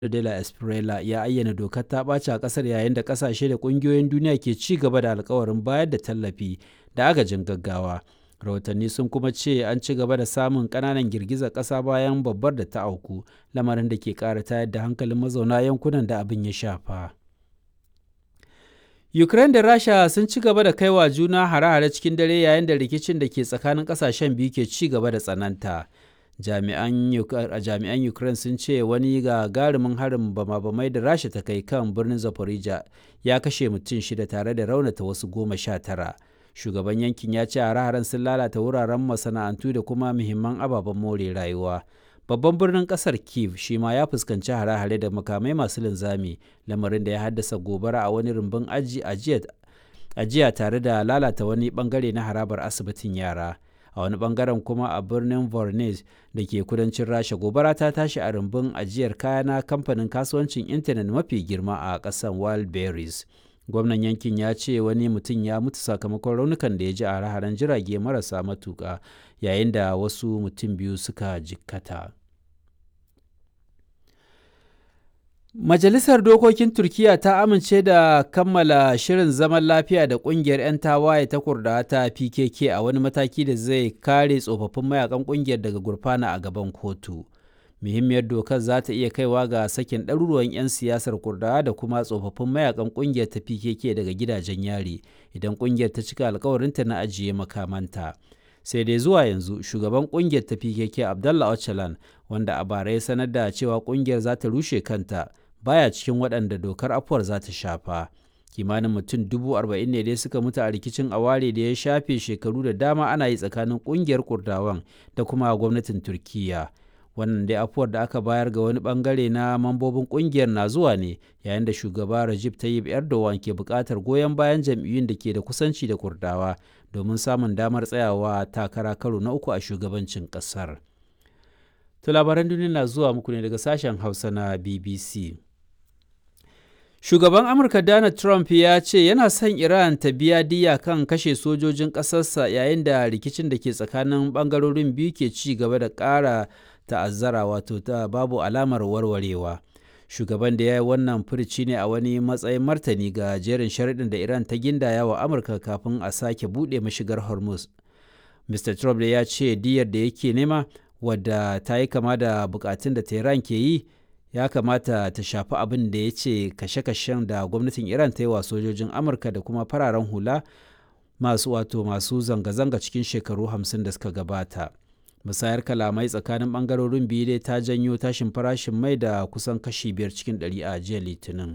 de la Espriella ya ayyana dokar ta ɓaci a ƙasar yayin da ƙasashe da ƙungiyoyin duniya ke ci gaba da alkawarin bayar da tallafi da agajin gaggawa. Rahotanni sun kuma ce an ci gaba da samun ƙananan girgizar ƙasa bayan babbar da ta auku, lamarin da ke ƙara tayar da hankalin mazauna yankunan da abin ya shafa. Ukraine da Rasha sun ci gaba da kaiwa juna hare-hare cikin dare yayin da rikicin da ke tsakanin ƙasashen biyu ke ci gaba da tsananta. Jami'an Ukraine sun ce wani gagarumin harin bama-bamai da Rasha ta kai kan birnin Zaporizhia ya kashe mutum shida tare da raunata wasu goma sha tara. Shugaban yankin ya ce hare-haren sun lalata wuraren masana'antu da kuma muhimman ababen more rayuwa. Babban birnin kasar Kiev shi ma ya fuskanci hare-hare da makamai masu linzami, lamarin da ya haddasa gobara a wani rumbun ajiya tare da lalata wani bangare na harabar asibitin yara. A wani bangaren kuma a birnin Voronezh da ke kudancin Rasha gobara ta tashi a rumbun ajiyar kaya na kamfanin kasuwancin intanet mafi girma a ƙasar Wildberries. Gwamnan yankin ya ce wani mutum ya mutu sakamakon raunukan da ya ji a hare-haren jirage marasa matuƙa yayin da wasu mutum biyu suka jikkata. Majalisar Dokokin Turkiyya ta amince da kammala shirin zaman lafiya da ƙungiyar 'yan tawaye ta Kurdawa ta PKK a wani mataki da zai kare tsofaffin mayakan ƙungiyar daga gurfana a gaban kotu. Muhimmiyar dokar za ta iya kaiwa ga sakin ɗaruruwan 'yan siyasar Kurdawa da kuma tsofaffin mayakan ƙungiyar ta PKK daga gidajen yari idan ƙungiyar ta cika alkawarinta na ajiye makamanta. sai dai zuwa yanzu shugaban kungiyar ta pkk abdallah öcalan wanda a bara ya sanar da cewa kungiyar za ta rushe kanta baya cikin waɗanda dokar afuwar za ta shafa kimanin mutum dubu arba'in ne dai suka mutu a rikicin aware da ya shafe shekaru da dama ana yi tsakanin kungiyar kurdawan da kuma gwamnatin turkiya wannan dai afuwar da aka bayar ga wani bangare na mambobin kungiyar na zuwa ne yayin da shugaba Recep Tayyip Erdogan ke buƙatar goyon bayan jam'iyyun da ke da kusanci da kurdawa domin samun damar tsayawa takara karo na uku a shugabancin ƙasar. To labaran duniya na zuwa muku ne daga sashen Hausa na BBC. Shugaban Amurka Donald Trump ya ce yana son Iran ta biya diya kan kashe sojojin ƙasarsa yayin da rikicin da ke tsakanin ɓangarorin biyu ke ci gaba da ƙara ta'azzara wato ta babu alamar warwarewa. Shugaban da ya yi wannan furici ne a wani matsayin martani ga jerin sharaɗin da Iran ta gindaya wa Amurka kafin a sake buɗe mashigar Hormuz. Mr. Trump da ya ce diyar da yake nema wadda ta yi kama da bukatun da Tehran ke yi ya kamata ta shafi abin da ya ce kashe-kashen da gwamnatin Iran ta yi wa sojojin Amurka da kuma fararen hula masu wato masu zanga-zanga cikin shekaru hamsin da suka gabata. musayar kalamai tsakanin bangarorin biyu dai ta janyo tashin farashin mai da kusan kashi biyar cikin ɗari a jiya litinin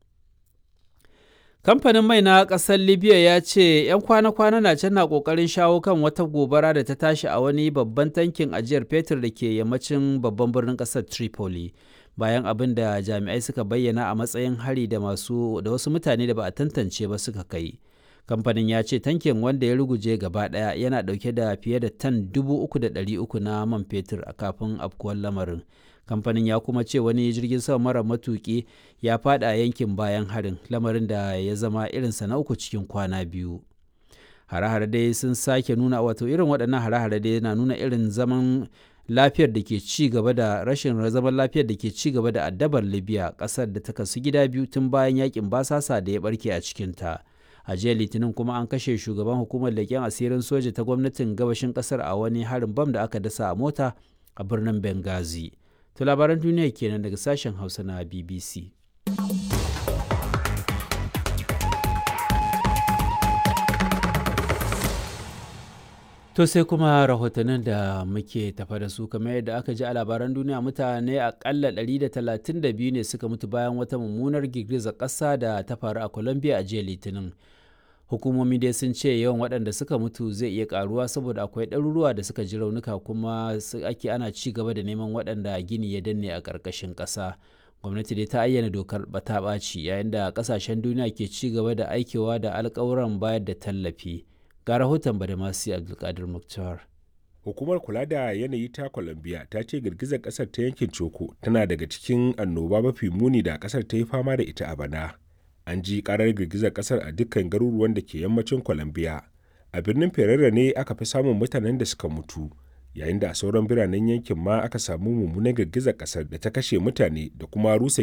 kamfanin mai na ƙasar libya ya ce 'yan kwana-kwana na can na ƙoƙarin shawo kan wata gobara da ta tashi a wani babban tankin ajiyar fetur da ke yammacin babban birnin ƙasar tripoli bayan abin da jami'ai suka bayyana a matsayin hari da masu da wasu mutane da ba a tantance ba suka kai kamfanin ya ce tankin wanda ya ruguje gaba daya yana dauke da fiye da tan dubu uku da ɗari uku na man fetur a kafin afkuwar lamarin kamfanin ya kuma ce wani jirgin sama mara matuki ya fada yankin bayan harin lamarin da ya zama irinsa na uku cikin kwana biyu hare-hare dai sun sake nuna wato irin waɗannan hare-hare dai na nuna irin zaman lafiyar da ke ci gaba da rashin zaman lafiyar da ke ci gaba da addabar libya ƙasar da ta kasu gida biyu tun bayan yakin basasa da ya barke a cikinta. a jiya litinin kuma an kashe shugaban hukumar leƙen asirin soja ta gwamnatin gabashin ƙasar a wani harin bam da aka dasa a mota a birnin benghazi to labaran duniya kenan daga sashen hausa na bbc To sai kuma rahotannin da muke tafa da su kamar yadda aka ji a labaran duniya mutane akalla 132 ne suka mutu bayan wata mummunar girgizar ƙasa da ta faru a Colombia a jiya Litinin. Hukumomi dai sun ce yawan waɗanda suka mutu zai iya ƙaruwa saboda akwai ɗaruruwa da suka ji raunuka kuma ake ana ci gaba da neman waɗanda gini ya danne a ƙarƙashin ƙasa. Gwamnati dai ta ayyana dokar bata ɓaci yayin da ƙasashen duniya ke ci gaba da aikewa da alƙawuran bayar da tallafi. ga rahoton badamasi abdulkadir muktar hukumar kula da yanayi ta colombia ta ce girgizar kasar ta yankin coko tana daga cikin annoba mafi muni da kasar ta yi fama da ita a bana an ji karar girgizar kasar a dukkan garuruwan da ke yammacin colombia a birnin ferrera ne aka fi samun mutanen da suka mutu yayin da a sauran biranen yankin ma aka samu mummunan girgizar kasar da ta kashe mutane da kuma rusa